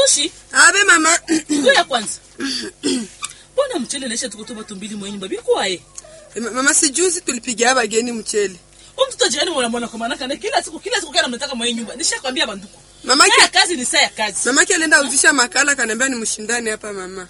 Fulushi, abe mama ngoja kwanza. Mbona mchele naisha tuko tu watu mbili mwenye nyumba bikwae? mama sijuzi tulipigia bageni mchele Huyu mtoto jirani mwana mwana kwa maana kana kila siku kila siku kana mnataka mwenye nyumba. Nishakwambia banduku. Mamake- Saa ya kazi ni saa ya kazi. mamake alienda uzisha makala kaniambia ni mshindani hapa mama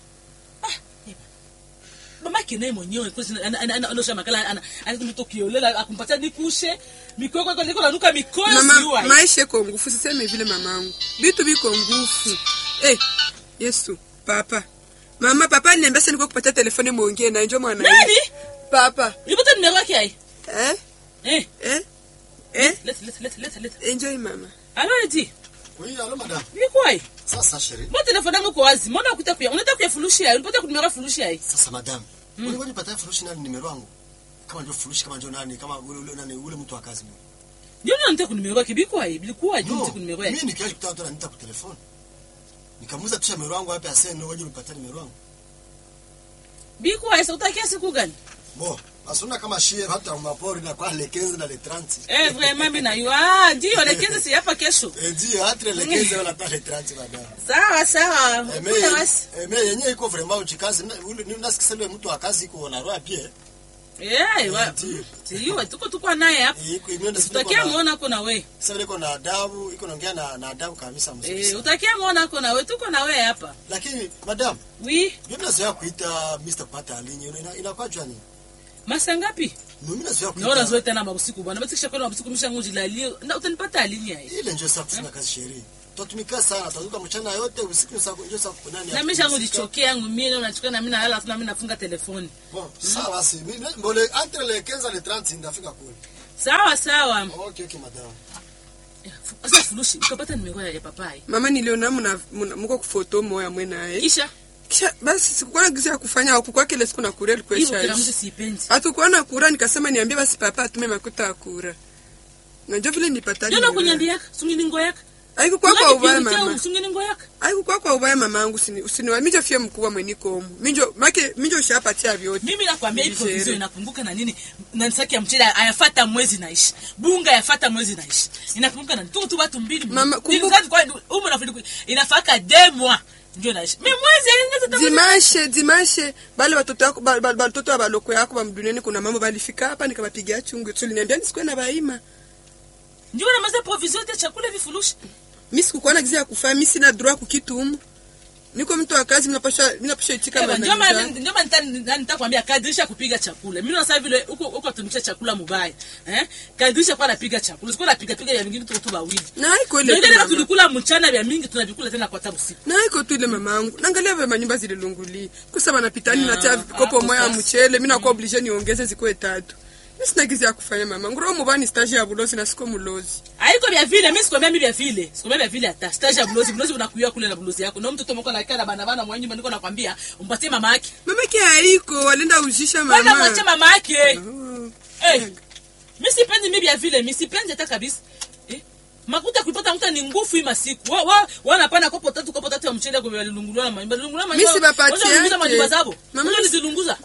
mamake naye mwenyewe kwanza ana- ana- ana- anaosha makala ana ana mtu kiolela akumpatia nikushe mikoko iko liko nanuka mikoyo mama siwa maisha iko ngufu siseme vile mamangu vitu viko ngufu eh yesu papa mama papa aliniambia sasa niko kupatia telefoni muongee na njo mwana nani papa nipata nimero yake ai eh eh eh eh let let let let let enjoy mama alo eti Oui, allô madame. bikwai Sasa chérie. mo telefone yangu iko wazi mbona ukuta kuya unataka kuyafurushi ai ulipata kunimero furushi ai Sasa madame. Mm. Wewe unipata furushi nani nimero wangu? Kama ndio furushi kama ndio nani kama ule ule nani ule mtu wa kazi mimi. ndio ndio nataka kunimero yake bikwai bilikuwa juu No, nataka kunimero yake mimi nikiaje kutana tena nita kwa telefoni. Nikamuuza tusha nimero wangu hapa asema ndio waje unipata nimero wangu. bikwai sasa utakia siku gani Bo, asuna kama shie hata mapori na kwa le 15 na le 30. eh vraiment mimi na yo ah ndio lakini si hapa kesho Eh ndio hata le 15 wala hata le 30 madame. sawa sawa Eh Kuna mais basi. eh mais yenyewe iko vraiment uchikazi Na- ule ni nasikia ule mtu wa kazi iko na roho pia. Eh, wa- Ndio. Tiyo, tuko tuko naye hapa. Eh, iko imeenda Utakia muona ako na we. Sasa iko na adabu, iko naongea na na adabu kabisa mzuri. Eh, sana. utakia muona ako na we, tuko na we hapa. Lakini madam, Oui, mimi nazoea kuita Mr. Pata alinye ina inakuwa jwani. masa ngapi? Mimi nazoea kuita. Naona zote tena mabusiku bwana. Basi kisha kwenda mabusiku misha nguji lalie. Na utanipata alinya hii. ile ndio sasa kufanya kazi sheria. Tutatumika sana, tutazuka mchana yote usiku sasa ndio sasa kunani. Na misha nguji chokea yangu mimi na unachukua na mimi na hala tuna mimi nafunga telefoni. Bon, sawa si. Mimi mbole entre les 15 et les 30 ndafika kule. Sawa sawa. Okay, okay madam. Sasa furushi, ukapata nimero ya papai. mama niliona mna mna- mko kufoto moya mwenaye Kisha kisha basi sikukuwa na gizi ya kufanya huku kile siku na kuria hiyo kila likuesha mtu siipendi. hatukuwa na kura nikasema niambie basi papa atume makuta ya kura najua vile nipata Ndio nakunyambia, sungini ngo yaka. aikukwa kwa ubaya mama Sungini ngo yaka. aikukwa kwa ubaya mamangu usini- usiniwa mijo fie mkubwa mwenikomu minjo make minjo ushapatia vyote mimi nakwambia hii Nigeria. provision inakumbuka na nini na nisaki ya mchele ayafata mwezi naishi bunga yafata mwezi naishi inakumbuka na nini tuko tu watu mbili Mama, Mbili kumbuka- tatu kwa umu na fili inafaka demwa ndio naishi mimi mwezi yani ndio dimashe dimashe bale watoto yako ba- ba- batoto wa baloko yako bamduniani kuna mambo balifika hapa nikabapigia chungu tuliniambia nisikuwe na baima ndio na maza provision ya chakula vifurushi mi sikukuwa na gizi ya kufanya mi sina droit kukitumu niko mtu wa kazi minapasha minapasha itika Eba, ndio maana manani ndio maana nita- nitakwambia kadirisha kupiga chakula mimi na sasa vile huko huko tumikisha chakula mubaya eh kadirisha kwa napiga chakula sikuwa napiga piga ya vingine tu tu bawili na iko ile ndio tu ile mama. tulikula mchana vya mingi tunavikula tena kwa tabu siku na iko tu ile mamangu naangalia vya manyumba zililunguli kusema napitani Ah, natia kopo hapo moya ya sasa. mchele mi nakuwa oblige niongeze zikuwe tatu mi sina gizi ya kufanya mamangu roho mubani stage ya bulozi na siko mulozi haiko vya vile mimi sikwambia mimi vya vile sikwambia vya vile hata stage ya bulozi bulozi unakuya kule na bulozi yako na mtoto mko nakaa na bana bana mwa nyumba niko nakwambia umpatie mama yake mamake haiko walienda uzisha bana mama mwache mama yake Oh. eh mimi sipendi mimi vya vile mimi sipendi hata kabisa eh makuta kuipata mtu ni nguvu hii masiku wa wa wanapana kopo tatu kopo tatu ya mchele kwa walilunguliwa na manyumba lungulwa Mimi sibapatie yake. manyumba zabo Mama, mama mimi- nizilunguza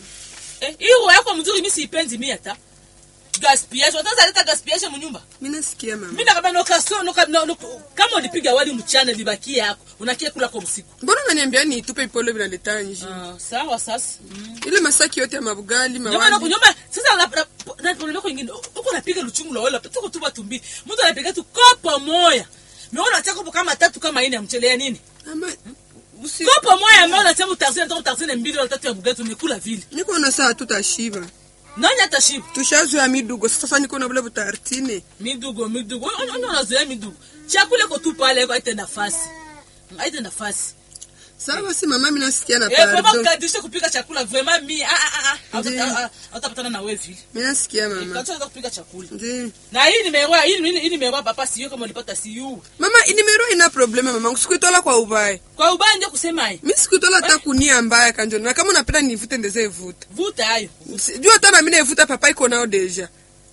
eh hiyo yako mzuri mimi sipendi mimi hata gaspiage wataza leta gaspiage mnyumba mi nasikia mama mimi nakaba no kaso no, no, no, kama ulipiga wali mchana libakie yako unakia kula kwa usiku mbona unaniambia niitupe ipolo vinaleta nji ah sawa sasa mm. ile masaki yote ya mabugali nyuma na mawali kunyuma sasa la la na kuna kwa ingine uko napiga luchungu la wala tuko tu watu mbili mtu anapiga tu kopo moya Meona acha kopo kama tatu kama ine ya mchele ya nini? ama usi Kopo moya ambao unasema utarzini ndio utarzini mbili wala tatu ya bugatu umekula vile. niko na saa tutashiba Nani atashiba? tushazoya midugo sasa niko na bule butartine Midugo midugo. Ona ona unazoea midugo. Chakula iko tu pale kwa ite nafasi. Haite nafasi. sawa si mama mi nasikia na Eh, vraiment pardon kadisha kupika chakula vraiment mi ah ah ah. Ndiyo. Hauta- Hautapatana na wewe vile. mi nasikia mama Kadisha kupika chakula. ndi Na hii nimewa hii hii hii nimewa papa sio kama ulipata siyo. mama inimero ina probleme mamangu sikuitola kwa ubaya Kwa ubaya ndio kusema hii. mi sikuitola hata kunia mbaya kanjoni na kama unapenda nivute ndeze ivuta Vuta hayo. Si- juu hata nami naivuta papa iko nao deja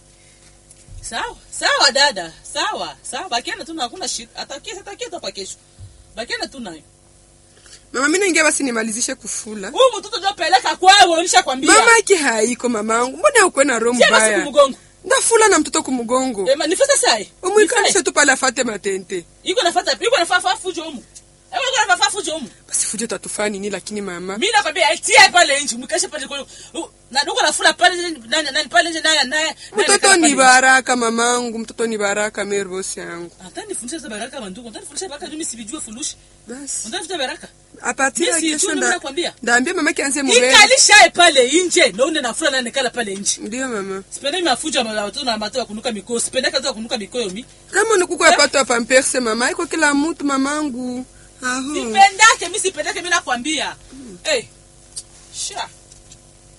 Sawa, sawa dada. Sawa, sawa. Bakiana tu na hakuna shida. Atakia atakia hapa kesho. Bakiana tu nayo. mama mi naingia basi nimalizishe kufula Huyu mtoto ndio peleka kwao, nishakwambia. mama ake haiko mamangu mbona ukwe na roho Sema siku mbaya mgongo. ndafula na mtoto kumgongo Eh, ma- nifata sai. umwikanishe tu pale afate matente Iko nafuata, iko nafuata fujo humu. Ewe kuna nafaa fujo humu. basi fujo tatufaa nini lakini mama Mimi nakwambia etia pale nje, mkeshe pale kwa. Na ndugu anafula pale nje nani nani pale nje naye naye. mtoto ni baraka mamangu mtoto ni baraka mervosi yangu Hata nifundishe za baraka mandugu. Hata nifundishe baraka mimi sivijue fulushi. basi Unataka baraka? apartir ya Mimi si kesho tu nda- nakwambia. ndaambia mama kianze mubele Ikalishae pale nje. Na une nafula na nikala pale nje. ndio mama Sipendi mafujo ya watoto na matao kunuka mikoyo. Sipendi kazi ya kunuka mikoyo mi. kama nikuko apato ya pamperse mama iko kila mtu mamangu aho Sipendake, mi sipendake, mi nakwambia. Eh. Sha.